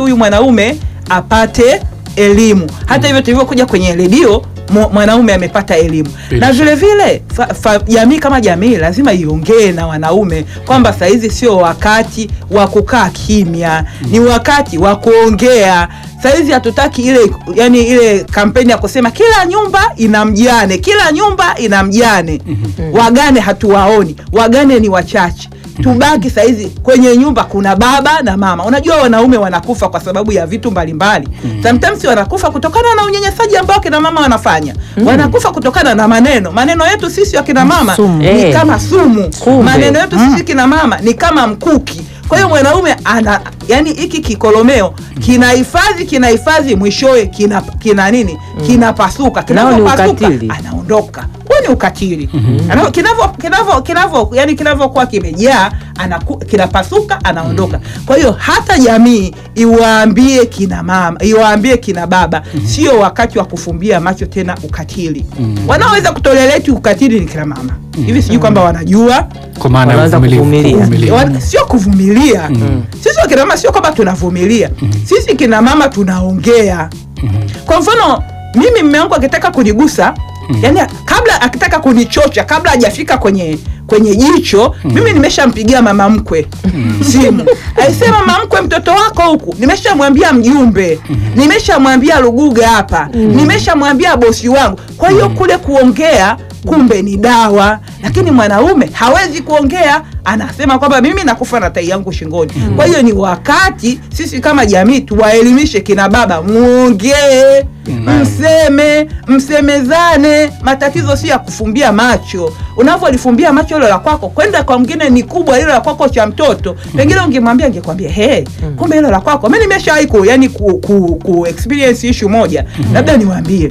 huyu mwanaume apate elimu. Hata hivyo tulivyokuja kwenye redio mu- mwanaume amepata elimu Bila na shaka. vile vile fa- fa- jamii kama jamii lazima iongee na wanaume kwamba sahizi sio wakati wa kukaa kimya, ni wakati wa kuongea. Sahizi hatutaki ile yani ile kampeni ya kusema kila nyumba ina mjane, kila nyumba ina mjane. Wagane hatuwaoni, wagane ni wachache. Tubaki sahizi kwenye nyumba kuna baba na mama. Unajua wanaume wanakufa kwa sababu ya vitu mbalimbali. Sometimes wanakufa kutokana na unyanyasaji ambao kina mama wanafanya. Wanakufa kutokana na maneno. Maneno yetu sisi wakina mama Sumu. ni Eh. kama sumu. Kumbe. Maneno yetu sisi kina mama ni kama mkuki. Kwa hiyo mwanaume ana yani hiki kikolomeo kinahifadhi kinahifadhi mwishowe kina kina nini? Kinapasuka. Nao ni Kinapopasuka ukatili. anaondoka. Huo ni ukatili. Ana- Kinavyo kinavyo kinavyo yani kinavyokuwa kimejaa anaku, kinapasuka anaondoka. Kwa hiyo hata jamii iwaambie kina mama, iwaambie kina baba, sio wakati wa kufumbia macho tena ukatili. Wanaoweza kutoleleti ukatili ni kina mama. Hivi sijui kwamba wanajua kwa maana ya Wanaanza uvumilivu, kuvumilia. uvumilivu. Wan- sio kuvumilia sisi wakina mama sio kwamba tunavumilia sisi kina mama tunaongea kwa mfano mimi mme wangu akitaka kunigusa yani kabla akitaka kunichocha kabla hajafika kwenye kwenye jicho mimi nimeshampigia mama mkwe simu aisema mama mkwe mtoto wako huku nimeshamwambia mjumbe nimeshamwambia luguga hapa nimeshamwambia bosi wangu kwa hiyo kule kuongea kumbe ni dawa lakini mwanaume hawezi kuongea anasema kwamba mimi nakufa na tai yangu shingoni kwa hiyo ni wakati sisi kama jamii tuwaelimishe kina baba muongee mseme msemezane matatizo si ya kufumbia macho unavyolifumbia macho hilo la kwako kwenda kwa mwingine ni kubwa hilo la kwako cha mtoto pengine ungemwambia angekwambia he kumbe hilo la kwako mi nimeshawahi ku, yani ku, ku, ku experience issue moja labda niwaambie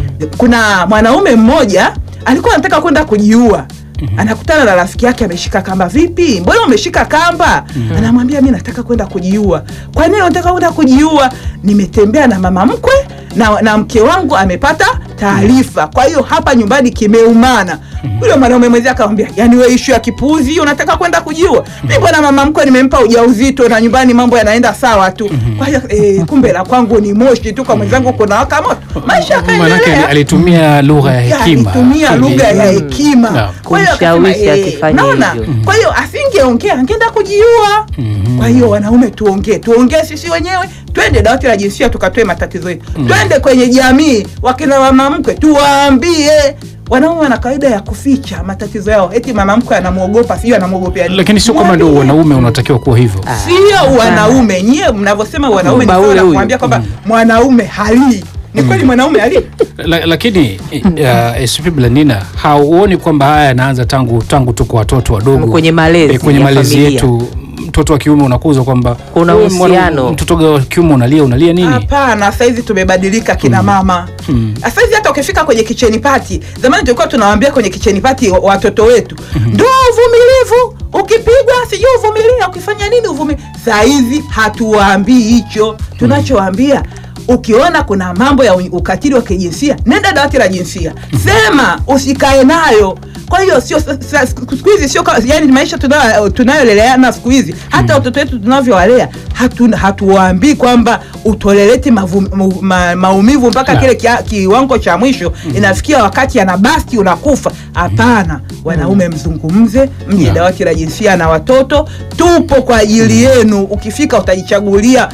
kuna mwanaume mmoja alikuwa anataka kwenda kujiua anakutana na rafiki yake ameshika kamba vipi mbona umeshika kamba anamwambia mi nataka kwenda kujiua kwa nini unataka kwenda kujiua nimetembea na mama mkwe na, na mke wangu amepata taarifa kwa hiyo hapa nyumbani kimeumana yule mwanaume mwenzie akamwambia yani we ishu ya kipuuzi hiyo unataka kwenda kujiua mi mbona mama mkwe nimempa ujauzito na nyumbani mambo yanaenda sawa tu kwa hiyo eh, kumbe la kwangu ni moshi tu kwa mwenzangu kuna waka moto maisha Maanake yakaendelea alitumia lugha ya hekima alitumia Ili- lugha ya hekima Naam. Kwa hiyo akasema, Kumshawishi eh, akifanya naona? hivyo. kwa hiyo asingeongea angeenda kujiua kwa hiyo wanaume tuongee tuongee sisi wenyewe twende dawati la jinsia tukatoe matatizo yetu twende kwenye jamii wakina mama mkwe tuwaambie wanaume wana kawaida ya kuficha matatizo yao eti mama mkwe anamwogopa sijui anamwogopea nini. lakini sio kwamba ndio Mwambie. wanaume unatakiwa kuwa hivyo sio wanaume nyie mnavyosema wanaume ni Kwamba sawa ule na huyu. kuambia kwamba mwanaume halii ni kweli mwanaume halii La, lakini uh, SP Blandina hauoni kwamba haya yanaanza tangu tangu tuko watoto wadogo Kwenye malezi Eh, kwenye ya malezi familia. yetu mtoto wa kiume unakuzwa kwamba Kuna wewe mwana- uhusiano. mtoto wa kiume unalia unalia nini Hapana, saizi tumebadilika kina mama. Mm. Saizi hata ukifika kwenye kicheni pati, zamani tulikuwa tunawaambia kwenye kicheni pati wa- watoto wetu ndo uvumilivu, ukipigwa sijui uvumilia, ukifanya nini uvumilia. Saizi hatuwaambii hicho, tunachowaambia ukiona kuna mambo ya u- ukatili wa kijinsia nenda dawati la jinsia, sema, usikae nayo. Kwa hiyo sio sa- sa- siku hizi sio ka- yani maisha tunayo- tunayoleleana siku hizi hata watoto wetu tunavyowalea hatu, hatuwaambii kwamba utoleleti mavu, ma, ma, maumivu mpaka Na. kile kia, kiwango cha mwisho inafikia wakati anabasti unakufa. Hapana, wanaume mzungumze, mje Na. dawati la jinsia na watoto, tupo kwa ajili yenu. Ukifika utajichagulia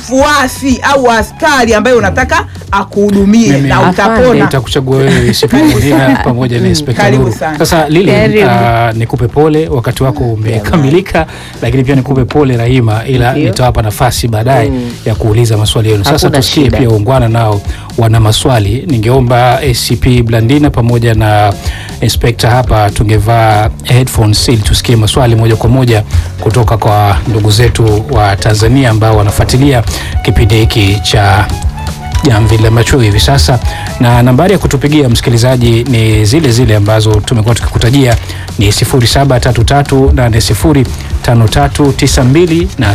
mfuasi au askari ambaye unataka akuhudumie Mimi- na Afande. utapona. nitakuchagua wewe SP Blandina pamoja na Mm, Inspekta karibu Nuru. sana. Sasa Lili, Karibu. uh, nikupe pole, wakati wako umekamilika, lakini pia nikupe pole Rahima, ila Ndio. nitawapa nafasi baadaye Mm. ya kuuliza maswali yenu. Sasa Hakuna tusikie shida. pia ungwana nao wana maswali. Ningeomba ACP Blandina pamoja na Inspekta hapa tungevaa headphones ili tusikie maswali moja kwa moja kutoka kwa ndugu zetu wa Tanzania ambao wanafuatilia kipindi hiki cha jamvi la macho hivi sasa, na nambari ya kutupigia msikilizaji ni zile zile ambazo tumekuwa tukikutajia ni 0733805392 na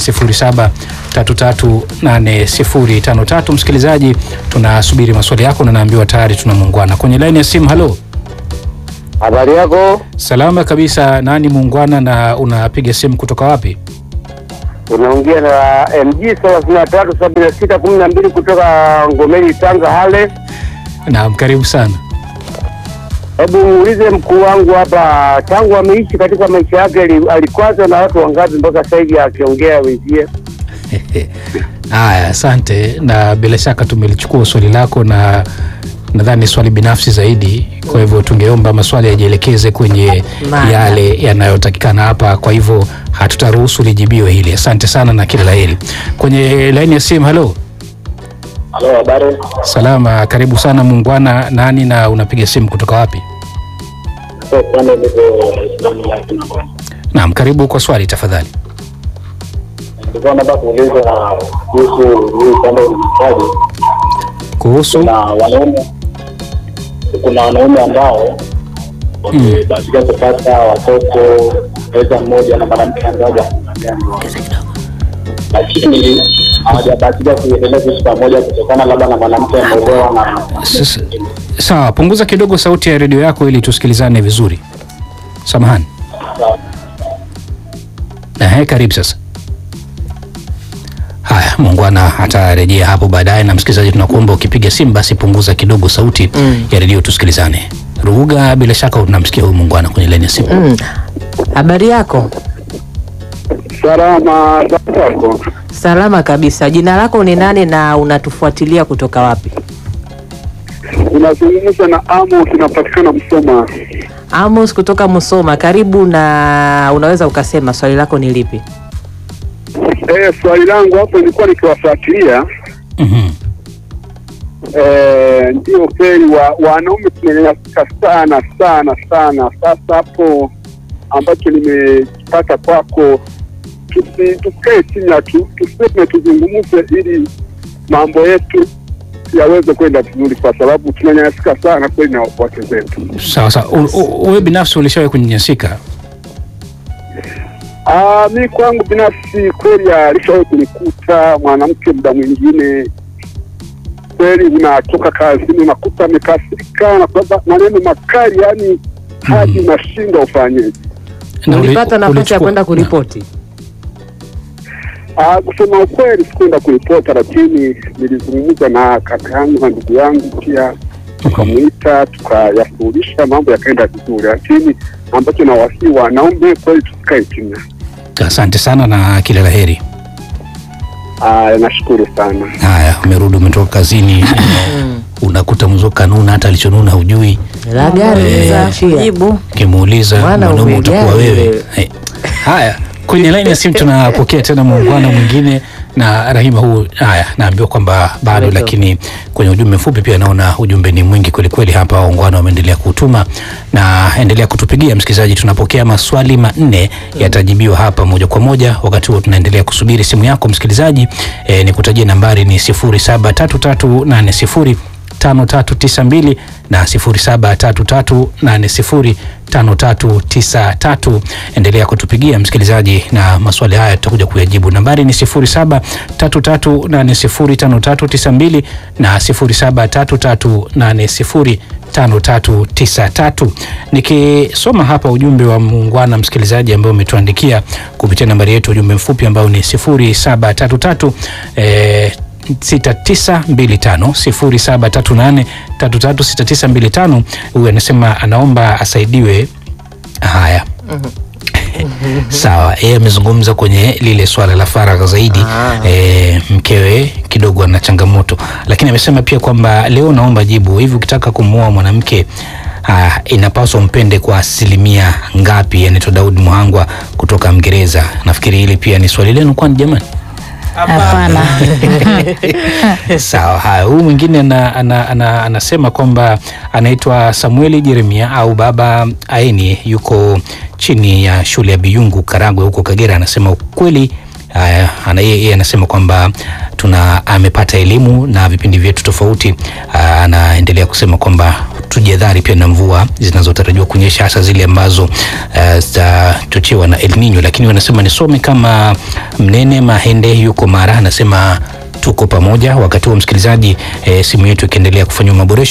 0733805353. Msikilizaji, tunasubiri maswali yako na naambiwa tayari tuna muungwana kwenye laini ya simu. Halo, Habari yako? salama kabisa. Nani muungwana na unapiga simu kutoka wapi? Unaongea na MG thelathini na tatu sabini na sita kumi na mbili kutoka Ngomeli, Tanga, Hale. Naam, karibu sana. Hebu muulize mkuu wangu hapa, tangu ameishi katika maisha yake ali- alikwazwa na watu wangapi mpaka sasa hivi akiongea wenzie? Haya, asante, na bila shaka tumelichukua swali lako na nadhani swali binafsi zaidi, kwa hivyo tungeomba maswali yajielekeze kwenye Mada. yale yanayotakikana hapa, kwa hivyo hatutaruhusu lijibiwe hili. Asante sana na kila laheri. Kwenye laini ya simu, halo, Halo, habari. salama, karibu sana muungwana. Nani na unapiga simu kutoka wapi? Naam, karibu kwa swali tafadhali. Nilikuwa nataka kuuliza kuhusu hii upande wa unyanyasaji. Kuhusu Kuna wanaume kuna wanaume ambao wamebahatika kupata watoto aidha mmoja na mwanamke mmoja, lakini hawajabahatika kuendelea kuishi pamoja kutokana labda na mwanamke ameolewa na Sasa- sawa, punguza kidogo sauti ya redio yako ili tusikilizane vizuri. Samahani. Ehe, karibu sasa. Haya, muungwana atarejea hapo baadaye. Na msikilizaji, tunakuomba ukipiga simu basi punguza kidogo sauti ya redio tusikilizane. Ruhuga, bila shaka unamsikia huyu muungwana kwenye laini ya simu. Mm. Habari yako? Salama zako. Salama kabisa. Jina lako ni nani na unatufuatilia kutoka wapi? Unazungumza na Amo, tunapatikana Msoma. Amos kutoka Musoma. Karibu na unaweza ukasema swali lako ni lipi? Eh, swali langu hapo nilikuwa nikiwafuatilia Mhm. Eh, ndio kweli wa, wanaume tumenyanyasika sana sana sana. Sasa hapo ambacho nimekipata kwako, tusi- tusikae kimya tu, tuseme, tuzungumze ili mambo yetu yaweze kwenda vizuri, kwa sababu tunanyanyasika sana kweli na wake zetu. Sawa sawa. U- u- Wewe binafsi ulishawahi kunyanyasika? Ah, mi kwangu binafsi kweli alishawahi kunikuta mwanamke, muda mwingine kweli unatoka kazini unakuta amekasirika na kwamba maneno makali, yani hadi unashindwa ufanyeje. Na uli- Ulipata nafasi ya ulichukua- kwenda kuripoti? Ah, kusema ukweli sikwenda kuripota, lakini nilizungumza na kaka yangu na ndugu yangu pia, tukamwita tukayasuluhisha, mambo yakaenda vizuri, lakini ambacho nawasihi wanaume kweli tusikae kimya. Asante sana na kila la heri. Ah, nashukuru sana. Haya, umerudi umetoka kazini, unakuta mzo kanuna hata alichonuna hujui, La gari Eh, limeachia. jibu ukimuuliza Mwana mwanaume utakuwa umejali wewe. wewe. Eh, Haya, kwenye laini ya simu tunapokea tena muungano mwingine na Rahima. Huu haya, naambiwa kwamba bado, Umeto. lakini kwenye ujumbe mfupi pia naona ujumbe ni mwingi kwelikweli hapa. Waungwana wameendelea kutuma na endelea kutupigia msikilizaji, tunapokea maswali manne yatajibiwa hapa moja kwa moja. Wakati huo tunaendelea kusubiri simu yako msikilizaji. E, ni kutajia nambari ni 073380 5392 na 0733805393. Endelea kutupigia msikilizaji, na maswali haya tutakuja kuyajibu. Nambari ni 0733805392 na 0733805393. Nikisoma hapa ujumbe wa muungwana msikilizaji ambao umetuandikia kupitia nambari yetu ujumbe mfupi ambao ni 0733 eh, 6925 0738 336925. Huyu anasema anaomba asaidiwe. Haya, sawa. Yeye amezungumza kwenye lile swala la faragha zaidi. Ah. E, mkewe kidogo ana changamoto, lakini amesema pia kwamba leo naomba jibu hivi, ukitaka kumuoa mwanamke Ah, inapaswa mpende kwa asilimia ngapi? Anaitwa Daudi Muhangwa kutoka Mgereza. Nafikiri hili pia ni swali lenu, kwani jamani? hapana Sawa. Haya, huyu mwingine ana, ana, ana, anasema kwamba anaitwa Samueli Jeremia au Baba Aini, yuko chini ya shule ya Biyungu Karagwe huko Kagera. Anasema ukweli Haya, ana yeye yeye anasema kwamba tuna amepata elimu na vipindi vyetu tofauti. Aa, Anaendelea kusema kwamba tujihadhari pia na mvua zinazotarajiwa kunyesha hasa zile ambazo ah, zitachochewa na El Nino, lakini wanasema nisome kama Mnene Mahende yuko Mara, anasema tuko pamoja. Wakati huo msikilizaji, e, simu yetu ikiendelea kufanyiwa maboresho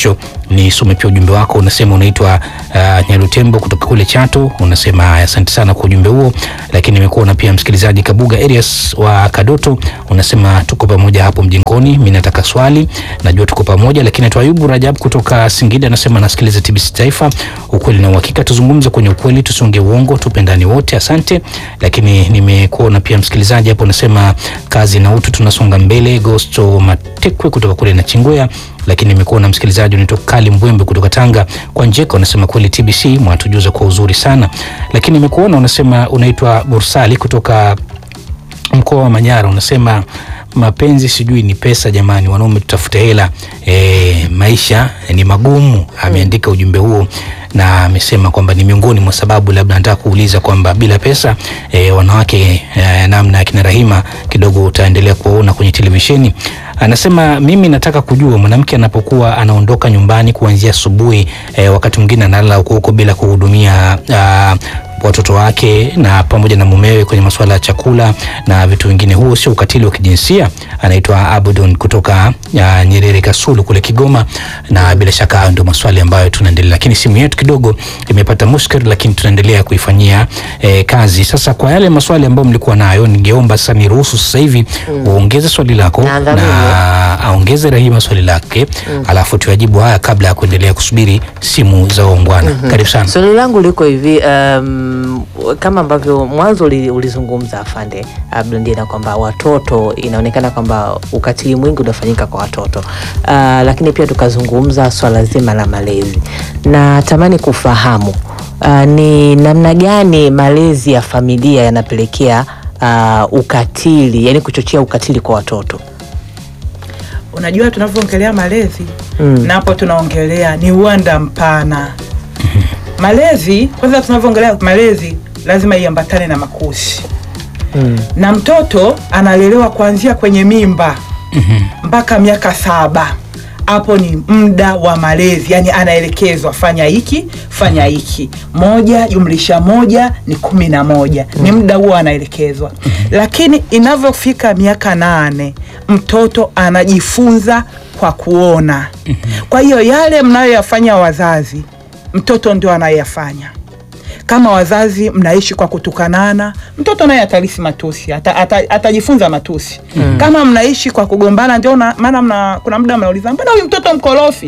nisome pia ujumbe wako. Unasema unaitwa uh, Nyarutembo kutoka kule Chato, unasema haya, asante sana kwa ujumbe huo. Lakini nimekuona pia msikilizaji Kabuga Arias wa Kadoto, unasema tuko pamoja hapo mjengoni. Mimi nataka swali, najua tuko pamoja. Lakini tu Ayubu Rajab kutoka Singida anasema nasikiliza TBC Taifa, ukweli na uhakika, tuzungumze kwenye ukweli, tusiongee uongo, tupendani wote, asante. Lakini nimekuona pia msikilizaji hapo unasema kazi na utu, tunasonga mbele. Gosto Matekwe kutoka kule na Chingwea lakini nimekuwa na msikilizaji unaitwa Kali Mbwembe kutoka Tanga kwa Njeka, unasema kweli TBC mwatujuza kwa uzuri sana. Lakini nimekuona unasema unaitwa Bursali kutoka mkoa wa Manyara, unasema mapenzi sijui ni pesa jamani, wanaume tutafute hela e, maisha ni magumu. Ameandika ujumbe huo na amesema kwamba ni miongoni mwa sababu, labda nataka kuuliza kwamba bila pesa e, wanawake e, namna akina Rahima kidogo utaendelea kuwaona kwenye televisheni. Anasema mimi nataka kujua mwanamke anapokuwa anaondoka nyumbani kuanzia asubuhi e, wakati mwingine analala huko huko bila kuhudumia a, watoto wake na pamoja na mumewe kwenye masuala ya chakula na vitu vingine, huo sio ukatili wa kijinsia? Anaitwa Abudon kutoka uh, Nyerere Kasulu kule Kigoma, na bila shaka hayo ndio maswali ambayo tunaendelea, lakini simu yetu kidogo imepata mushkil, lakini tunaendelea kuifanyia eh, kazi. Sasa kwa yale maswali ambayo mlikuwa nayo, ningeomba sasa niruhusu sasa hivi uongeze swali lako Na dhamini. na aongeze Rahima swali lake, alafu tuyajibu haya kabla ya kuendelea kusubiri simu za waungwana. Karibu sana. Swali langu liko hivi um, kama ambavyo mwanzo uli- ulizungumza afande Abdundina kwamba watoto inaonekana kwamba ukatili mwingi unafanyika kwa watoto uh, lakini pia tukazungumza swala zima la malezi. Natamani kufahamu uh, ni namna gani malezi ya familia yanapelekea uh, ukatili, yani kuchochea ukatili kwa watoto. Unajua, tunavyoongelea malezi Mm. napo tunaongelea ni uwanda mpana. Malezi kwanza, tunavyoongelea malezi lazima iambatane na makuzi Mm. na mtoto analelewa kuanzia kwenye mimba mpaka miaka saba. Hapo ni muda wa malezi, yani anaelekezwa fanya hiki fanya hiki, moja jumlisha moja ni kumi na moja ni muda huo anaelekezwa. Lakini inavyofika miaka nane mtoto anajifunza kwa kuona. Kwa hiyo yale mnayoyafanya wazazi, mtoto ndio anayoyafanya kama wazazi mnaishi kwa kutukanana, mtoto naye atalisi matusi, ata, ata, atajifunza matusi. Kama mnaishi kwa kugombana, ndio na- maana mna, kuna muda mnauliza mbona huyu mtoto mkorofi?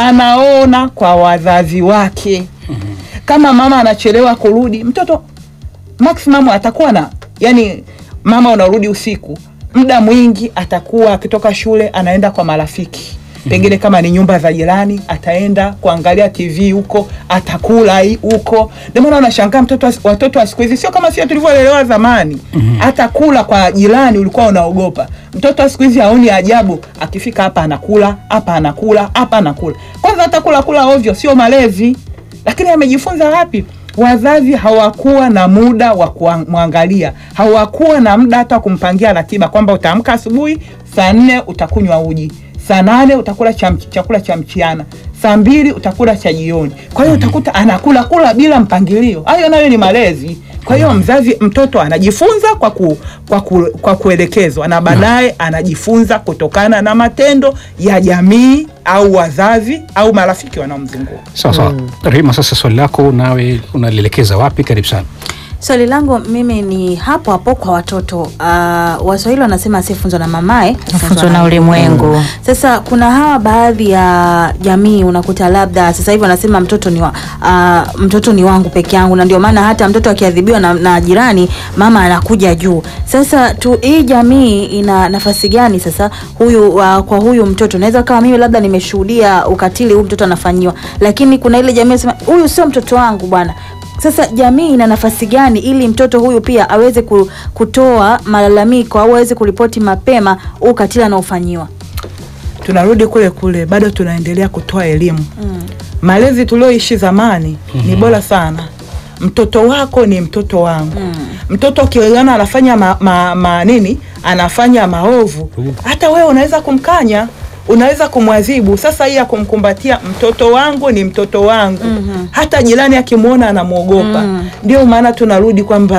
Anaona kwa wazazi wake. Kama mama anachelewa kurudi, mtoto maximum atakuwa na yani, mama unarudi usiku, muda mwingi atakuwa akitoka shule anaenda kwa marafiki pengine kama ni nyumba za jirani, ataenda kuangalia TV huko, atakula hi- huko. Ndio maana unashangaa mtoto wa- watoto wa siku hizi sio kama sio tulivyolelewa zamani. Atakula kwa jirani, ulikuwa unaogopa. Mtoto wa siku hizi haoni ajabu, akifika hapa anakula, hapa anakula, hapa anakula. Kwanza atakula kula ovyo, sio malezi. Lakini amejifunza wapi? Wazazi hawakuwa na muda wa kumwangalia, hawakuwa na muda hata wa kumpangia ratiba kwamba utaamka asubuhi saa nne utakunywa uji, saa nane utakula cha mch- chakula cha mchana, saa mbili utakula cha jioni. Kwa hiyo utakuta anakula kula bila mpangilio. Hayo nayo ni malezi. Kwa hiyo mzazi, mtoto anajifunza kwa, ku, kwa, ku, kwa kuelekezwa na baadaye anajifunza kutokana na matendo ya jamii au wazazi au marafiki wanaomzunguka. Sawa sawa. Rahima, sasa swali lako nawe unalielekeza wapi? Karibu sana. Swali langu mimi ni hapo hapo kwa watoto. Uh, Waswahili wanasema asiyefunzwa na mamae Funzwa na ulimwengu. Sasa kuna hawa baadhi ya jamii unakuta labda sasa hivi wanasema mtoto ni wa, uh, mtoto ni wangu peke yangu, na ndio maana hata mtoto akiadhibiwa na, na jirani mama anakuja juu. Sasa tu hii jamii ina nafasi gani sasa huyu uh, kwa huyu mtoto? Naweza kama mimi labda nimeshuhudia ukatili huyu mtoto anafanyiwa, lakini kuna ile jamii inasema huyu sio mtoto wangu bwana. Sasa jamii ina nafasi gani ili mtoto huyu pia aweze ku- kutoa malalamiko au aweze kuripoti mapema huu ukatili anaofanyiwa? tunarudi kule kule, bado tunaendelea kutoa elimu. Malezi tulioishi zamani ni bora sana. Mtoto wako ni mtoto wangu. Mtoto ukiona anafanya ma, ma, ma, nini anafanya maovu, hata wewe unaweza kumkanya, unaweza kumwadhibu. Sasa hii ya kumkumbatia mtoto wangu ni mtoto wangu, hata jirani akimwona anamwogopa. Ndio maana tunarudi kwamba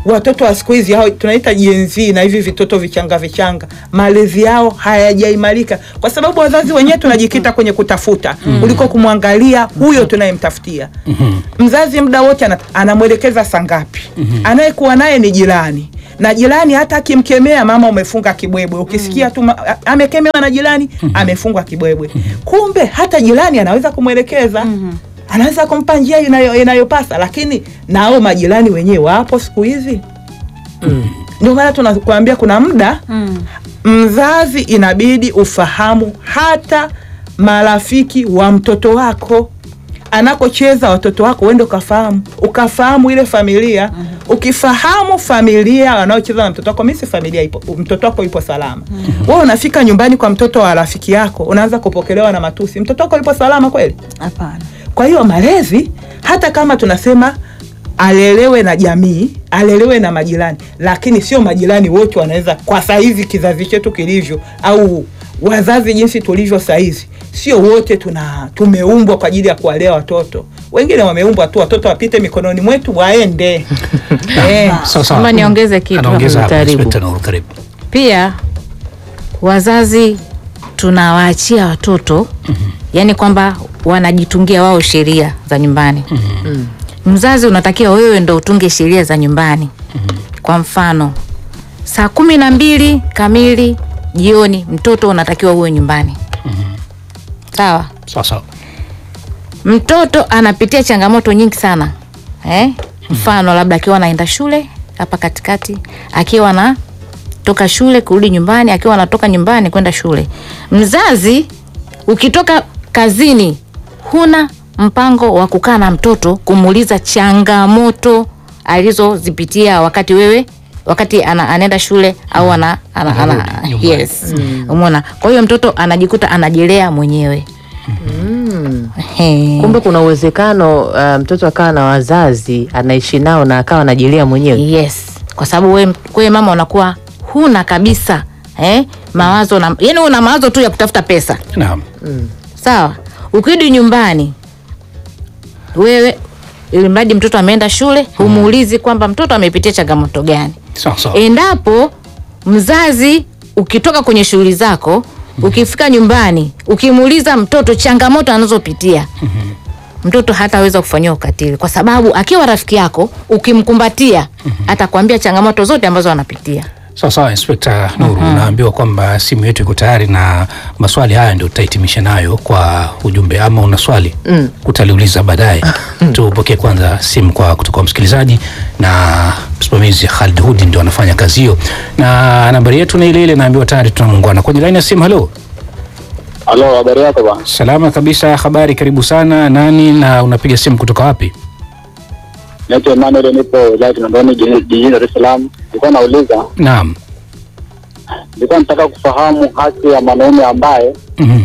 watoto wa siku hizi hao tunaita Gen Z na hivi vitoto vichanga vichanga, malezi yao hayajaimarika kwa sababu wazazi wenyewe tunajikita kwenye kutafuta kuliko kumwangalia huyo tunayemtafutia. Mzazi muda wote ana- anamwelekeza saa ngapi, anayekuwa naye ni jirani na jirani hata akimkemea mama, umefunga kibwebwe, ukisikia tu ma- a- amekemewa na jirani amefungwa kibwebwe, kumbe hata jirani anaweza kumwelekeza anaweza kumpa njia inayo- inayopasa, lakini nao majirani wenyewe wapo siku hizi. Ndio maana tunakuambia kuna muda mzazi inabidi ufahamu hata marafiki wa mtoto wako anakocheza watoto wako, uende ukafahamu, ukafahamu ile familia. Ukifahamu familia wanaocheza na mtoto wako, mimi si familia ipo, mtoto wako ipo salama. Wewe unafika nyumbani kwa mtoto wa rafiki yako, unaanza kupokelewa na matusi, mtoto wako ipo salama kweli? Hapana. Kwa hiyo malezi, hata kama tunasema alelewe na jamii, alelewe na majirani, lakini sio majirani wote wanaweza. Kwa saizi kizazi chetu kilivyo, au wazazi jinsi tulivyo saizi, sio wote tuna tumeumbwa kwa ajili ya kuwalea watoto. Wengine wameumbwa tu watoto wapite mikononi mwetu waende eh. Sawa sawa. Kama niongeze kitu Anaongeza hapo, hapa, karibu. Inspector Nuru, karibu. pia wazazi tunawaachia watoto yani kwamba wanajitungia wao sheria za nyumbani mzazi unatakiwa wewe ndo utunge sheria za nyumbani kwa mfano saa kumi na mbili kamili jioni mtoto unatakiwa uwe nyumbani sawa Sawa sawa. mtoto anapitia changamoto nyingi sana eh? mfano labda akiwa anaenda shule hapa katikati akiwa anatoka shule kurudi nyumbani akiwa anatoka nyumbani kwenda shule mzazi ukitoka kazini huna mpango wa kukaa na mtoto kumuuliza changamoto alizozipitia wakati wewe wakati ana, anaenda shule au ana, ana, ana, Anarudi nyumbani. yes umeona kwa hiyo mtoto anajikuta anajilea mwenyewe He. Kumbe kuna uwezekano uh, mtoto akawa na wazazi anaishi nao na akawa anajilea mwenyewe. yes kwa sababu we, we mama unakuwa huna kabisa eh, mawazo na, yani una mawazo tu ya kutafuta pesa Naam. sawa ukirudi nyumbani wewe ili mradi mtoto ameenda shule humuulizi kwamba mtoto amepitia changamoto gani Sawa sawa. endapo mzazi ukitoka kwenye shughuli zako ukifika nyumbani ukimuuliza mtoto changamoto anazopitia mtoto hataweza kufanyia ukatili kwa sababu akiwa rafiki yako ukimkumbatia atakwambia changamoto zote ambazo anapitia Sawa sawa, Inspekta Nuru, unaambiwa kwamba simu yetu iko tayari na maswali haya ndio tutahitimisha nayo kwa ujumbe, ama una swali Mm. utaliuliza baadaye. Tupokee kwanza simu kwa kutoka kwa msikilizaji, na msimamizi Khalid Hudi ndio anafanya kazi hiyo, na nambari yetu ni ile ile, naambiwa tayari tunamuungana kwenye laini ya simu. Halo, Halo, habari yako bwana? salama kabisa, habari, karibu sana. Nani na unapiga simu kutoka wapi? Naitwa Emmanuel, nipo wilaya Kinondoni jijini jijini Dar es Salaam. Nilikuwa nauliza, Naam. nilikuwa nataka kufahamu haki ya mwanaume ambaye Mhm.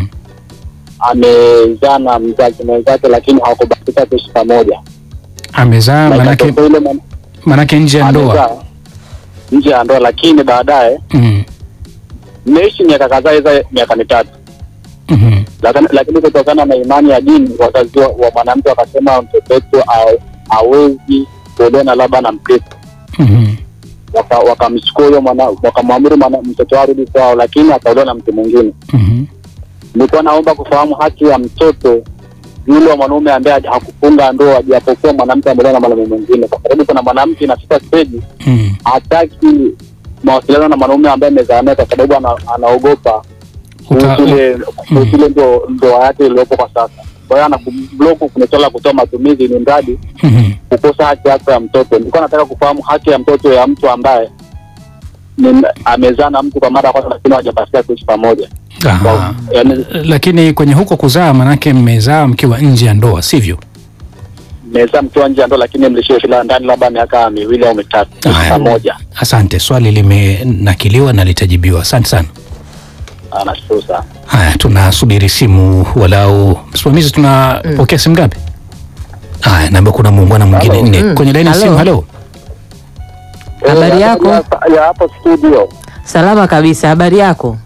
amezaa na mzazi mwenzake lakini hawakubahatika kuishi pamoja. Amezaa Na manake, ikatokea yule mwana- manake nje ya ndoa. amezaa nje ya ndoa, lakini baadaye Mhm. mmeishi miaka kadhaa, iza miaka mitatu, Mhm. lakini lakini kutokana na imani ya dini, wazazi wa wa mwanamke wakasema mtoto wetu ha- hawezi kuolewa na labda na Mkristo Mhm. waka- wakamchukua huyo mwana wakamwamuru mwana- mtoto wao arudi kwao, lakini akaolewa na mtu mwingine. Mhm. Nilikuwa naomba kufahamu haki ya mtoto yule wa mwanaume ambaye hakufunga ndoa, japokuwa mwanamke ameolewa na mwanaume mwingine, kwa sababu kuna mwanamke inafika stage Mhm. hataki mawasiliano na mwanaume ambaye amezaa naye, kwa sababu ana, anaogopa Uta- kuhusu ile kuhusu ile ndo- ndoa yake iliyopo kwa sasa. Kwa hiyo anakublock kwenye swala la kutoa matumizi, ni mradi Mhm. kukosa haki yako ya mtoto. Nilikuwa nataka kufahamu haki ya mtoto ya mtu ambaye ni amezaa na mtu kwa mara ya kwanza, lakini hawajapatia kuishi pamoja. Aha. Kwa- yaani Lakini kwenye huko kuzaa, manake mmezaa mkiwa nje ya ndoa, sivyo? mmezaa mkiwa nje ya ndoa, lakini mlishiriki la ndani labda miaka miwili au mitatu kuishi Haya. pamoja. Asante, swali limenakiliwa na litajibiwa. Asante sana. Ah, Nashukuru sana. Haya, tunasubiri simu walau. Msimamizi, tunapokea simu ngapi? Haya, naambia kuna muungwana mwingine Halo. nne Mm. kwenye laini ya Halo. simu. Halo, Habari Eh, yako? ya- ya hapo studio. Salama kabisa. Habari yako?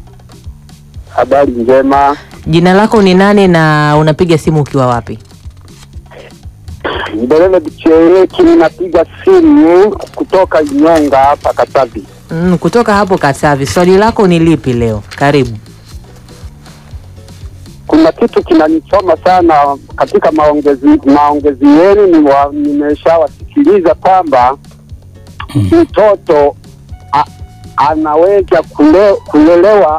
Habari njema. Jina lako ni nani na unapiga simu ukiwa wapi? Mbelele Bichereki, ninapiga simu kutoka Inyonga hapa Katavi. Mm, kutoka hapo Katavi, swali lako ni lipi leo? Karibu. Kuna kitu kinanichoma sana katika maongezi maongezi yenu, ni wa- nimeshawasikiliza kwamba mtoto a, anaweza kule, kulelewa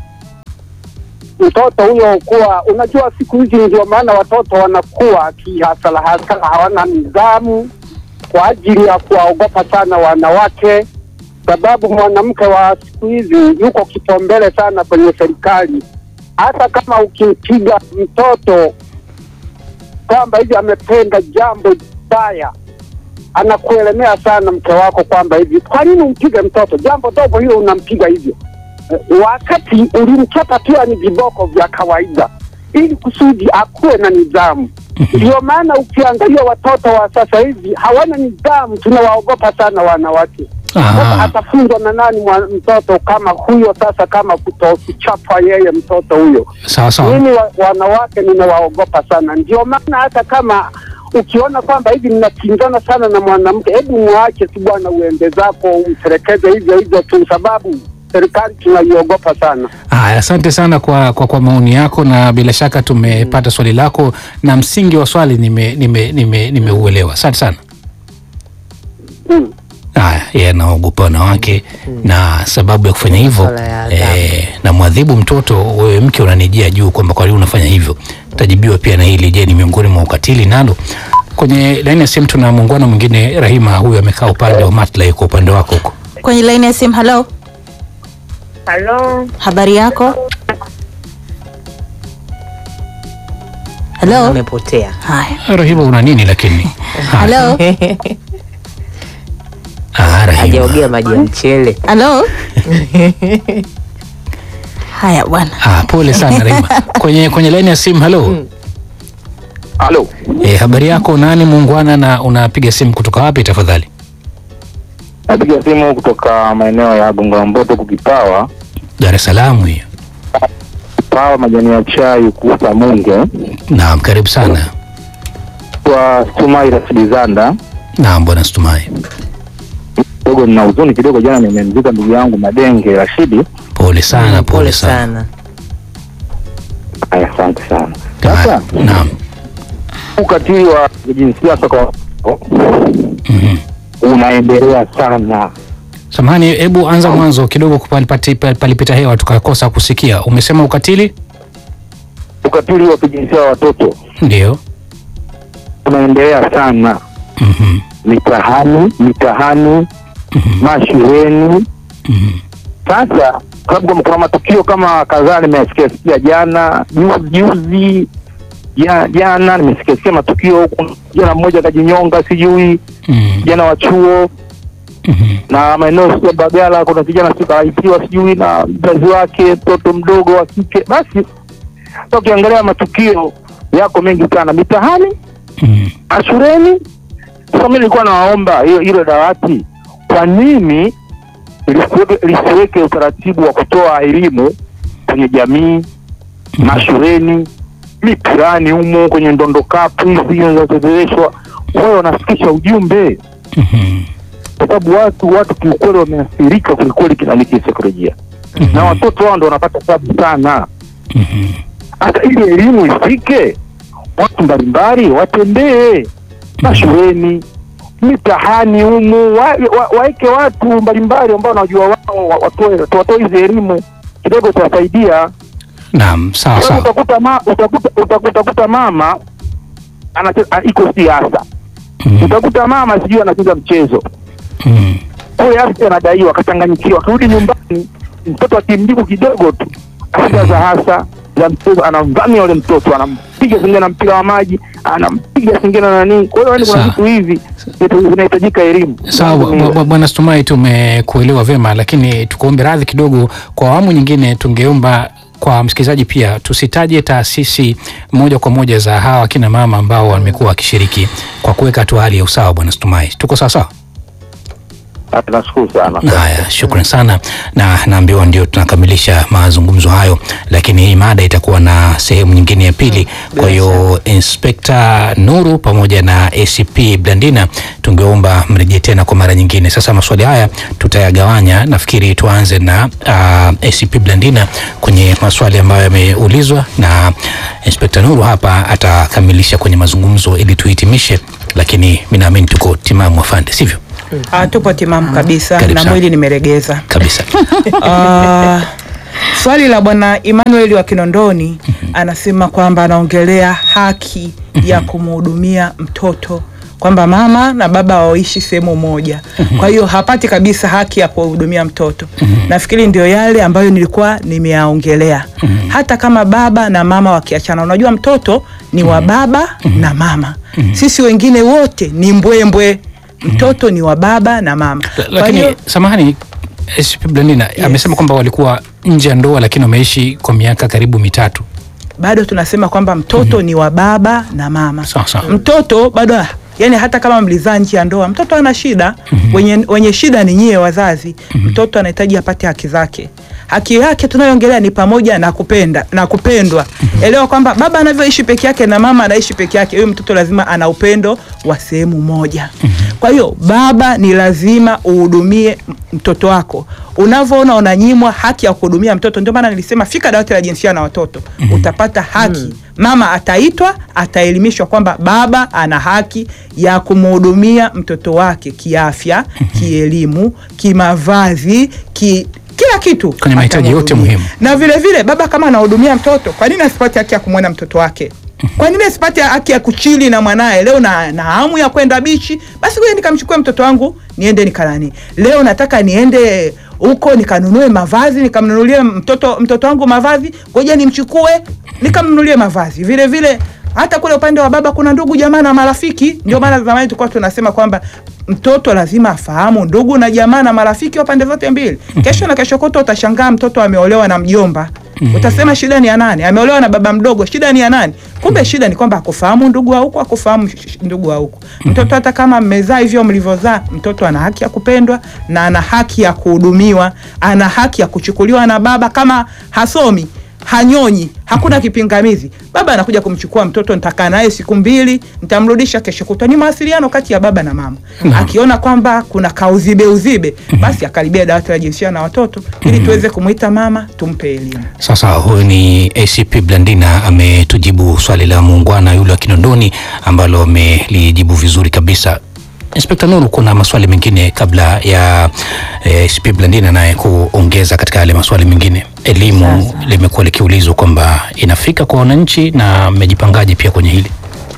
mtoto huyo kuwa, unajua siku hizi ndio maana watoto wanakuwa kihasala hasala, hawana nidhamu kwa ajili ya kuwaogopa sana wanawake, sababu mwanamke wa siku hizi yuko kipaumbele sana kwenye serikali. Hata kama ukimpiga mtoto kwamba hivi amependa jambo baya, anakuelemea sana mke wako kwamba hivi, kwa nini umpige mtoto jambo dogo hilo unampiga hivyo? Eh, wakati ulimchapa pia ni viboko vya kawaida ili kusudi akuwe na nidhamu. Ndio maana ukiangalia watoto wa sasa hivi hawana nidhamu, tunawaogopa sana wanawake. Aha. Sasa atafunzwa na nani mwa- mtoto kama huyo? Sasa kama kutokuchapa yeye mtoto huyo Sawa sawa. mimi wa, wanawake ninawaogopa sana, ndio maana hata kama ukiona kwamba hivi mnakinzana sana na mwanamke, hebu mwache tu bwana, uende zako, umtelekeze hivyo hivyo tu, sababu serikali tunaiogopa sana. Haya, asante sana kwa, kwa, kwa maoni yako na bila shaka tumepata swali lako na msingi wa swali nimeuelewa nime, nime, nimeuelewa. asante sana. Mm. Haya, yeye anaogopa wanawake na sababu ya kufanya hivyo Masuala ya adhabu. eh, na mwadhibu mtoto, wewe mke unanijia juu kwamba kwa nini unafanya hivyo. Tajibiwa pia na hili, je, ni miongoni mwa ukatili nalo? Kwenye laini ya simu tuna muungano mwingine, Rahima huyu amekaa upande wa Matla, yuko upande wako huko. Kwenye laini ya simu, halo, Halo, habari yako? Halo, Amepotea. haya, Rahima una nini lakini? Haya. halo, Ah, Rahima. Hajaogea maji ya mchele. halo. Haya bwana, Ah, pole sana Rahima. Kwenye kwenye laini ya simu, halo. Halo, Eh, habari yako nani muungwana na unapiga simu kutoka wapi tafadhali? napiga simu kutoka maeneo ya Gongo la Mboto kukipawa Dar es Salaam hiyo. pawa majani ya chai kuuza Munge Naam, karibu sana. kwa Stumai Rasidizanda Naam, bwana Stumai. kidogo, nina huzuni kidogo. Jana nimemzika ndugu yangu Madenge Rashidi. Pole sana, pole sana. sana. Haya, asante sana. Ah, Sasa Naam. ukatili wa kijinsia sasa kwa Mhm. unaendelea sana. Samahani, hebu anza mwanzo kidogo, palipati- palipita hewa tukakosa kusikia. Umesema ukatili? Ukatili wa kijinsia wa watoto Ndio. unaendelea sana Mhm. mitaani, mitaani, Mhm. mashuleni. Mhm. Sasa sababu kuna matukio kama kadhaa nimesikia sikia jana juzi juzi ja- jana nimesikia sikia matukio huku, jana mmoja kajinyonga, sijui Mhm. kijana wa chuo Mhm. na maeneo ya Bagala kuna kijana si karaitiwa sijui na mzazi wake mtoto mdogo wa kike. Basi sasa ukiangalia matukio yako mengi sana mitaani, Mhm. shuleni. Sasa mimi nilikuwa nawaomba hiyo hilo dawati, kwa nini lisiweke lisiweke utaratibu wa kutoa elimu kwenye jamii, mashuleni, mipirani humo, kwenye ndondokapu hizi zinazochezeshwa, wao wanafikisha ujumbe Mhm. kwa sababu watu watu kiukweli wameathirika kwelikweli kinani kisaikolojia na watoto wao ndo wanapata tabu sana. Mhm. Hata ili elimu ifike, watu mbalimbali watembee mashuleni, mitahani humu, waeke wa, waeke watu mbalimbali ambao wanajua wao wa- watoe watoe hizi elimu kidogo, itawasaidia. Naam, sawa Wewe sawa. Utakuta, ma, utakuta, utakuta, utakuta mama anache- a- iko siasa, Mhm. utakuta mama sijui anacheza mchezo Mhm. kule afya anadaiwa akachanganyikiwa, akirudi nyumbani mtoto akimjibu kidogo tu asida za hasa za mchezo, anamvamia yule mtoto, anampiga singine na mpira wa maji, anampiga singine na nani. Kwa hiyo yani kuna Sawa. vitu hivi vitu vinahitajika elimu. Sawa Mambo bwa- ni- bwa- bwana Stumai, tumekuelewa vyema, lakini tukuombe radhi kidogo. Kwa awamu nyingine, tungeomba kwa msikilizaji pia tusitaje taasisi moja kwa moja za hawa akina mama ambao wamekuwa wakishiriki kwa kuweka tu hali ya usawa. Bwana Stumai, tuko sawa sawa? Ah, Nashukuru sana. Haya, shukran sana, na naambiwa ndio tunakamilisha mazungumzo hayo, lakini hii mada itakuwa na sehemu nyingine ya pili. Kwa hiyo Inspekta Nuru pamoja na ACP Blandina, tungeomba mrejee tena kwa mara nyingine. Sasa maswali haya tutayagawanya, nafikiri tuanze na uh, ACP Blandina kwenye maswali ambayo yameulizwa na Inspekta Nuru hapa atakamilisha kwenye mazungumzo ili tuhitimishe, lakini mi naamini tuko timamu, afande, sivyo? Ah, tupo timamu kabisa Karibu na sana. mwili nimeregeza. Kabisa. Ah, swali la bwana Emmanuel wa Kinondoni anasema kwamba anaongelea haki ya kumhudumia mtoto kwamba mama na baba waishi sehemu moja, kwa hiyo hapati kabisa haki ya kuhudumia mtoto. Nafikiri ndio yale ambayo nilikuwa nimeyaongelea. Hata kama baba na mama wakiachana, unajua mtoto ni wa baba na mama, sisi wengine wote ni mbwembwe. Mtoto ni wa baba na mama. La- Kwa lakini hiyo samahani SCP Blandina amesema kwamba walikuwa nje ya ndoa lakini wameishi kwa miaka karibu mitatu. bado tunasema kwamba mtoto ni wa baba na mama. Sawa sawa. Mtoto bado yani, hata kama mlizaa nje ya ndoa, mtoto ana shida. Wenye, wenye shida ni nyie wazazi. Mtoto anahitaji apate haki zake. Haki yake tunayoongelea ni pamoja na kupenda na kupendwa. Elewa kwamba baba anavyoishi peke yake na mama anaishi peke yake, huyo mtoto lazima ana upendo wa sehemu moja. Kwa hiyo baba, ni lazima uhudumie m- mtoto wako. Unavyoona unanyimwa haki ya kuhudumia mtoto, ndio maana nilisema fika dawati la jinsia na watoto, utapata haki. Mama ataitwa, ataelimishwa kwamba baba ana haki ya kumhudumia mtoto wake kiafya, kielimu, kimavazi, ki kila kitu Kwenye mahitaji yote atamhudumia. muhimu. Na vile vile baba kama anahudumia mtoto, kwa nini asipate haki ya kumwona mtoto wake? Kwa nini asipate haki ya kuchili na mwanaye? Leo na, na hamu ya kwenda bichi, basi ngoja nikamchukue mtoto wangu niende nikanani. Leo nataka niende huko nikanunue mavazi, nikamnunulie mtoto mtoto wangu mavazi, ngoja nimchukue nikamnunulie mavazi. Vile vile hata kule upande wa baba kuna ndugu jamaa na marafiki. Ndio maana zamani tulikuwa tunasema kwamba mtoto lazima afahamu ndugu na jamaa na marafiki wa pande zote mbili. Kesho na kesho kutwa utashangaa mtoto ameolewa na mjomba. Utasema shida ni ya nani? Ameolewa na baba mdogo, shida ni ya nani? Kumbe shida ni kwamba akufahamu ndugu wa huku, akufahamu sh- sh- ndugu wa huku. Mtoto hata kama mmezaa hivyo mlivyozaa, mtoto ana haki ya kupendwa na ana haki ya kuhudumiwa, ana haki ya kuchukuliwa na baba kama hasomi hanyonyi, hakuna kipingamizi. Baba anakuja kumchukua mtoto, nitakaa naye siku mbili, nitamrudisha kesho kutwa. Ni mawasiliano kati ya baba na mama. Akiona kwamba kuna kauzibe uzibe, basi akaribia dawati la jinsia na watoto ili tuweze kumwita mama, tumpe elimu. Sasa huyu ni ACP Blandina ametujibu swali la muungwana yule wa Kinondoni ambalo amelijibu vizuri kabisa. Inspekta Nuru, kuna maswali mengine kabla ya eh, ACP Blandina naye kuongeza katika yale maswali mengine. Elimu limekuwa likiulizwa kwamba inafika kwa wananchi na mmejipangaje pia kwenye hili?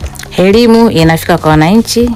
Elimu inafika kwa wananchi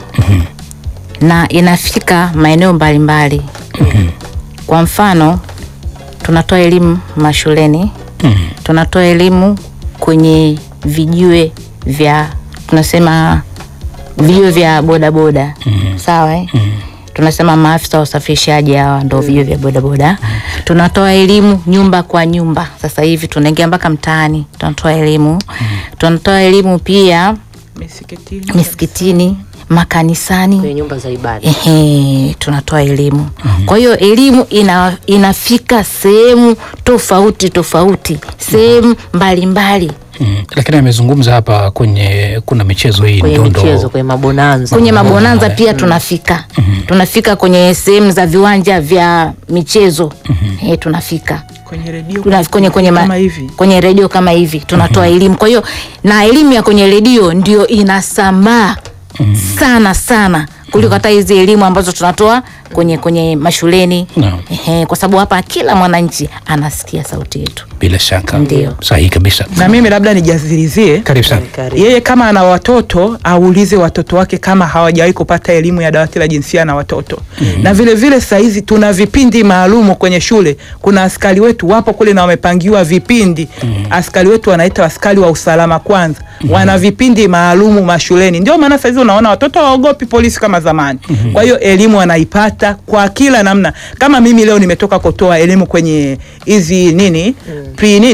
na inafika maeneo mbalimbali. Kwa mfano, tunatoa elimu mashuleni, tunatoa elimu kwenye vijiwe vya tunasema vijiwe vya bodaboda sawa eh? tunasema maafisa wa usafirishaji hawa ndo vijiwe vya bodaboda. Tunatoa elimu nyumba kwa nyumba, sasa hivi tunaingia mpaka mtaani, tunatoa elimu. Tunatoa elimu pia Misikitini. misikitini, makanisani kwenye nyumba za ibada. Ehe, tunatoa elimu. Kwa hiyo elimu ina, inafika sehemu tofauti tofauti, sehemu mbalimbali, Mm. Lakini amezungumza hapa kwenye kuna michezo hii kwenye ndondo michezo, kwenye mabonanza. kwenye mabonanza pia tunafika, tunafika kwenye sehemu za viwanja vya michezo eh, tunafika Kwenye redio Tuna- kwenye, kwenye, ma- kama hivi. kwenye redio kama hivi tunatoa elimu. Kwa hiyo na elimu ya kwenye redio ndio inasambaa sana sana kuliko hata hizi elimu ambazo tunatoa kwenye kwenye mashuleni Naam. Ehe, kwa sababu hapa kila mwananchi anasikia sauti yetu. bila shaka Ndio. sahihi kabisa. Na mimi labda nijazilizie Karibu sana. Karibu. yeye kama ana watoto aulize watoto wake kama hawajawahi kupata elimu ya dawati la jinsia na watoto na vile vile sahizi tuna vipindi maalumu kwenye shule kuna askari wetu wapo kule na wamepangiwa vipindi askari wetu wanaita askari wa usalama kwanza wana vipindi maalumu mashuleni ndio maana sahizi unaona watoto hawaogopi polisi kama zamani kwa hiyo elimu wanaipata kwa kila namna kama mimi leo nimetoka kutoa elimu kwenye hizi nini pre nini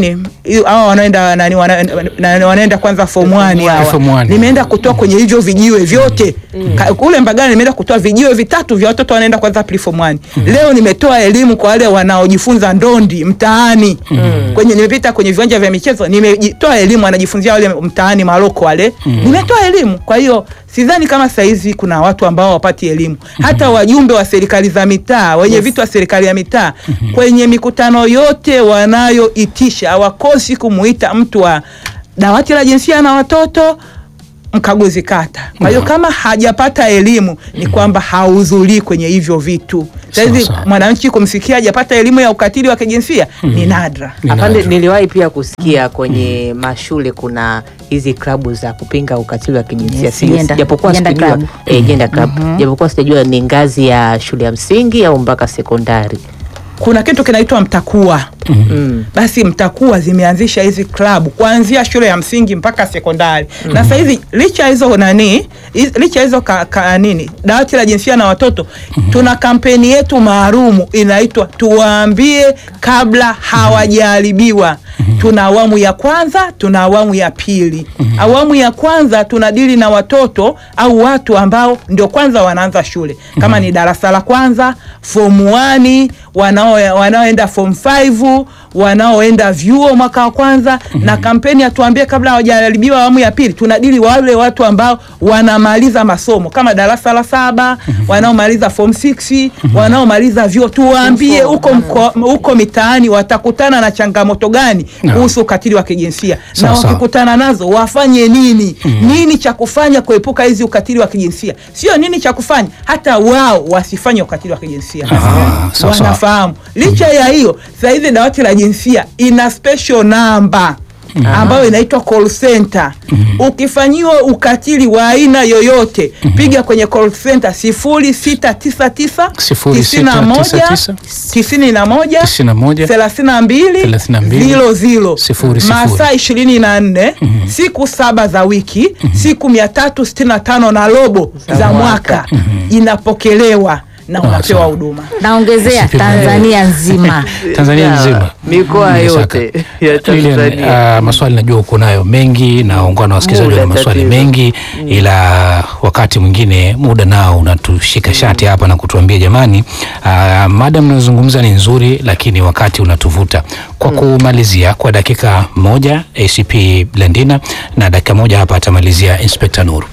hiyo- hawa wanaenda nani wana- na- wanaenda kwanza form 1 hawa Form one. nimeenda kutoa kwenye hivyo vijiwe vyote Ka- kule Mbagala nimeenda kutoa vijiwe vitatu vya watoto wanaenda kwanza pre form 1 leo nimetoa elimu kwa wale wanaojifunza ndondi mtaani kwenye nimepita kwenye viwanja vya michezo nimetoa elimu wanajifunzia wale mtaani Maroko wale nimetoa elimu kwa hiyo sidhani kama saizi kuna watu ambao wapati elimu hata wajumbe wa serikali za mitaa wenye vitu wa serikali ya mitaa kwenye mikutano yote wanayoitisha hawakosi kumuita mtu wa dawati la jinsia na watoto mkaguzi kata. Kwa hiyo kama hajapata elimu ni kwamba hahudhurii kwenye hivyo vitu. Saizi Sawa, sawa. mwananchi kumsikia hajapata elimu ya ukatili wa kijinsia ni nadra. Ni Afande, nadra. niliwahi pia kusikia kwenye mashule kuna hizi klabu za kupinga ukatili wa kijinsia Yes, Si- gender- japokuwa gender sijajua club. eh, gender club japokuwa sijajua ni ngazi ya shule ya msingi au mpaka sekondari. Kuna kitu kinaitwa mtakuwa. Mm. Basi mtakuwa zimeanzisha hizi klabu kuanzia shule ya msingi mpaka sekondari na sasa hizi licha ya hizo nani hiz- licha ya hizo ka, ka, nini dawati la jinsia na watoto tuna kampeni yetu maalumu inaitwa tuwaambie kabla hawajaharibiwa tuna awamu ya kwanza tuna awamu ya pili awamu ya kwanza tunadili na watoto au watu ambao ndio kwanza wanaanza shule kama ni darasa la kwanza form 1 wanao wanaoenda form 5 wanaoenda vyuo mwaka wa kwanza na kampeni ya tuambie kabla hawajaharibiwa awamu ya pili tunadili wale watu ambao wanamaliza masomo kama darasa la saba wanaomaliza form 6 wanaomaliza vyuo tuwaambie huko mko- huko mitaani watakutana na changamoto gani Naam. kuhusu ukatili wa kijinsia Sawa, na sawa. wakikutana nazo wafanye nini nini cha kufanya kuepuka hizi ukatili wa kijinsia sio nini cha kufanya hata wao wasifanye ukatili wa kijinsia Ah, sawa, sawa. wanafahamu licha ya hiyo sasa hivi dawati la jinsia ina special namba ambayo inaitwa call center ukifanyiwa ukatili wa aina yoyote piga kwenye call center sifuri sita tisa tisa Sifuri tisini na sita moja tisa tisa. tisini na moja Tisini na moja. thelathini na mbili Thelathini na mbili. zilo zilo Sifuri, sifuri. masaa ishirini na nne siku saba za wiki siku mia tatu sitini na tano na robo za mwaka inapokelewa na unapewa sawa. huduma naongezea Sipi- Tanzania nzima Tanzania Ya, nzima mikoa Bila yote shaka. ya Lilian, Tanzania. ah, maswali najua uko nayo mengi na ungana na wasikilizaji Muda na maswali tatizo. mengi ila wakati mwingine muda nao unatushika shati hapa na kutuambia jamani, uh, mada mnayozungumza ni nzuri lakini wakati unatuvuta. Kwa kumalizia kwa dakika moja ACP Blandina na dakika moja hapa atamalizia Inspector Nuru.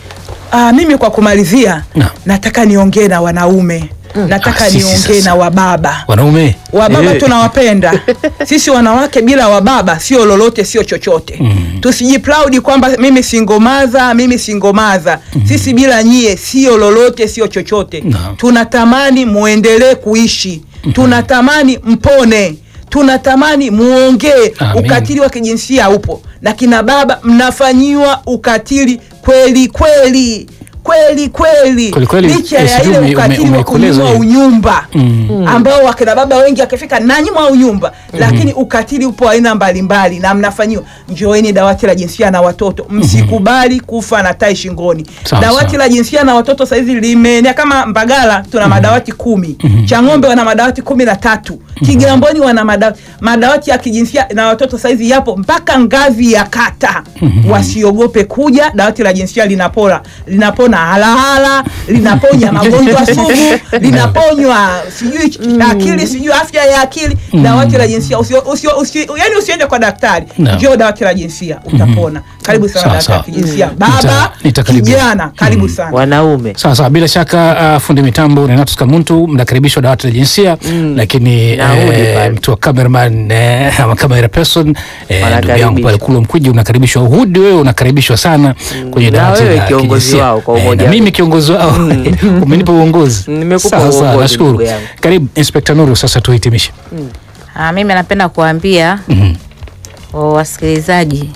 Ah, mimi kwa kumalizia Naam. nataka niongee na wanaume nataka Ah, sisi niongee sasa. na wababa Wanaume wababa Eh. tunawapenda sisi wanawake bila wababa sio lolote sio chochote Mm. tusijiplaudi kwamba mimi singomaza mimi singomaza sisi bila nyie sio lolote sio chochote Naam. tunatamani muendelee kuishi tunatamani mpone tunatamani muongee Amin. ukatili wa kijinsia upo na kina baba mnafanyiwa ukatili kweli kweli kweli kweli Kweli kweli, licha eh, ya sijui ile ume- ukatili ume- wa umekueleza kunyimwa hiyo. unyumba Mm. ambao wakina baba wengi akifika nanyimwa unyumba lakini ukatili upo aina mbalimbali na mnafanyiwa njoeni dawati la jinsia na watoto msikubali kufa na tai shingoni Sawa, dawati sawa. la jinsia na watoto sahizi limeenea kama mbagala tuna madawati kumi chang'ombe wana madawati kumi na tatu kigamboni wana madawati madawati ya kijinsia na watoto sahizi yapo mpaka ngazi ya kata wasiogope kuja dawati la jinsia linapora linapona halahala linaponya magonjwa sugu linaponywa sijui akili sijui afya ya akili dawati la jinsia usio, usio, usio, yani usiende kwa daktari No. njoo dawati la jinsia utapona karibu sana Sawa, dawati la sawa. kijinsia Nita- baba nitakaribia. kijana karibu sana wanaume Sawa sawa, bila shaka uh, fundi mitambo Renatus Kamuntu mnakaribishwa dawati la jinsia lakini Naudi eh, pale. mtu wa cameraman eh, ama camera person eh, ndugu yangu Wanakaribishwa. pale Kulwa Mkwiji unakaribishwa. Uhudi wewe unakaribishwa sana kwenye Na dawati wewe la kiongozi kijinsia. wao kwa Eh, umoja na wenu. mimi kiongozi wao umenipa uongozi. Nimekupa Sawa, sawa, uongozi, nashukuru. ndugu yangu. Karibu Inspector Nuru, sasa tuhitimishe. Ah, mimi napenda kuambia Mhm. wa- wasikilizaji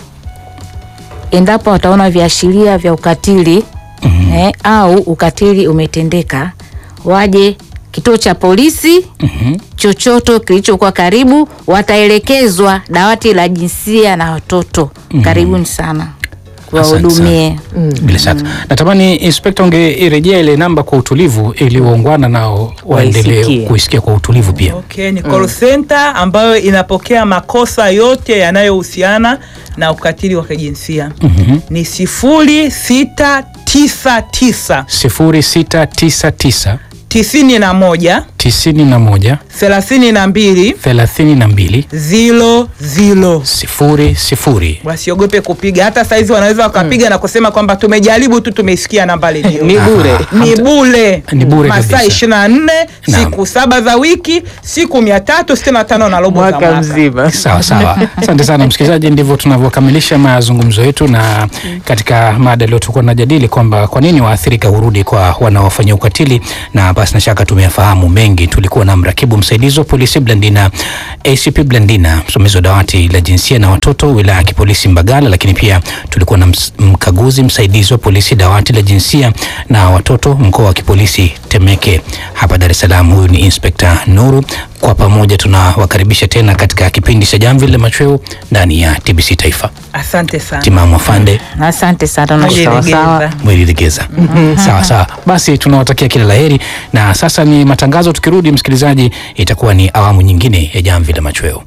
endapo wataona viashiria vya ukatili eh, au ukatili umetendeka waje kituo cha polisi chochoto kilichokuwa karibu wataelekezwa dawati la jinsia na watoto karibuni sana wahudumie. bila shaka natamani inspekta ungeirejea ile namba kwa utulivu ili waungwana nao waendelee Waisikie. kuisikia kwa utulivu pia Okay, ni call center ambayo inapokea makosa yote yanayohusiana na ukatili wa kijinsia ni sifuri sita tisa tisa 0699 tisini na moja 91 thelathini na mbili 32 zilo zilo. sifuri sifuri Wasiogope kupiga, hata saizi wanaweza wakapiga na kusema kwamba tumejaribu tu, tumeisikia namba lenyewe ni bure ni bure Ni bure masaa kabisa. ishirini na nne Naam. siku saba za wiki siku mia tatu sitini na tano na robo za mwaka mwaka. mzima sawa sawa asante sana msikilizaji ndivyo tunavyokamilisha mazungumzo yetu na katika mada leo tulikuwa tunajadili kwamba kwa nini waathirika hurudi kwa wanaofanyia ukatili na basi na shaka tumeyafahamu mengi tulikuwa na mrakibu msaidizi wa polisi blandina acp blandina msimamizi wa dawati la jinsia na watoto wilaya ya kipolisi mbagala lakini pia tulikuwa na ms- mkaguzi msaidizi wa polisi dawati la jinsia na watoto mkoa wa kipolisi temeke hapa dar es salaam huyu ni inspekta nuru kwa pamoja tunawakaribisha tena katika kipindi cha jamvi la machweo ndani ya tbc taifa Asante sana. timamu afande Asante sana na Mwili sawa, sawa. legeza. mwelilegeza sawa sawa basi tunawatakia kila laheri na sasa ni matangazo tukirudi msikilizaji itakuwa ni awamu nyingine ya jamvi la machweo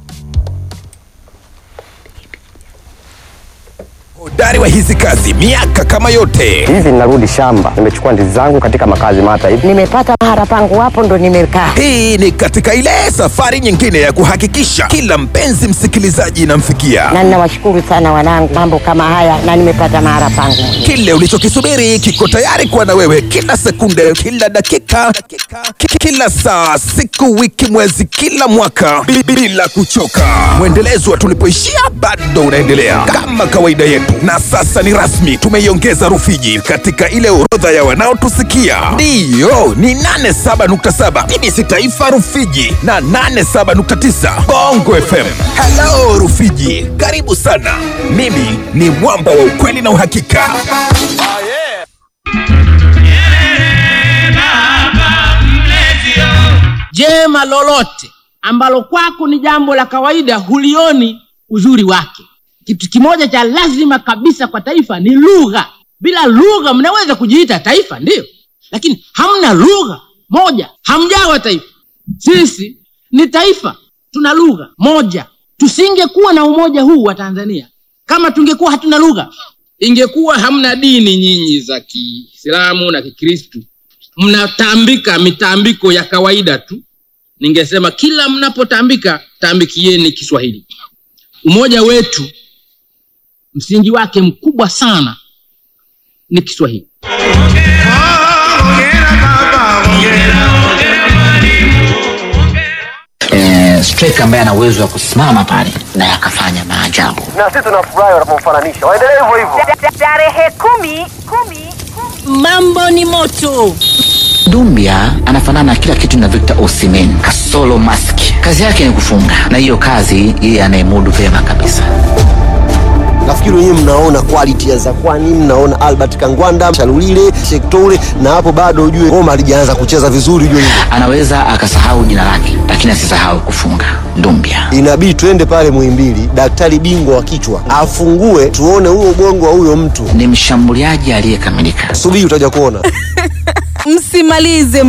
Hodari wa hizi kazi miaka kama yote. hivi ninarudi shamba nimechukua ndizi zangu katika makazi mata hivi nimepata mahara pangu hapo ndo nimekaa Hii ni katika ile safari nyingine ya kuhakikisha kila mpenzi msikilizaji inamfikia na ninawashukuru sana wanangu mambo kama haya na nimepata mahara pangu kile ulichokisubiri kiko tayari kuwa na wewe kila sekunde, kila dakika, ki- kila saa, siku, wiki, mwezi, kila mwaka bi- bila kuchoka. Mwendelezo wa tulipoishia bado unaendelea kama kawaida yetu, na sasa ni rasmi, tumeiongeza Rufiji katika ile orodha ya wanaotusikia. Ndiyo, ni 87.7 TBC Taifa Rufiji na 87.9 Bongo FM. Hello Rufiji, karibu sana. Mimi ni mwamba wa ukweli na uhakika. jema lolote ambalo kwako ni jambo la kawaida hulioni uzuri wake kitu kimoja cha lazima kabisa kwa taifa ni lugha bila lugha mnaweza kujiita taifa ndiyo lakini hamna lugha moja hamjawa taifa sisi ni taifa tuna lugha moja tusingekuwa na umoja huu wa tanzania kama tungekuwa hatuna lugha ingekuwa hamna dini nyinyi za kiislamu na kikristu mnatambika mitambiko ya kawaida tu ningesema kila mnapotambika tambikieni kiswahili umoja wetu msingi wake mkubwa sana ni kiswahili eh, striker ambaye ana uwezo wa kusimama pale na akafanya maajabu. na sisi tunafurahi wanapomfananisha waendelee hivyo hivyo tarehe kumi kumi mambo ni moto Dumbia anafanana na kila kitu na Victor Osimhen kasolo mask. Kazi yake ni kufunga, na hiyo kazi yeye anayemudu vyema kabisa. nafikiri wenyewe mnaona quality ya Zakwani mnaona Albert Kangwanda Shalulile Shektoure na hapo bado ujue ngoma halijaanza kucheza vizuri ujue hivyo Anaweza akasahau jina lake, lakini asisahau kufunga. Dumbia inabidi twende pale Muhimbili daktari bingwa wa kichwa afungue tuone huo ubongo wa huyo mtu ni mshambuliaji aliyekamilika. subiri utaja kuona msimalize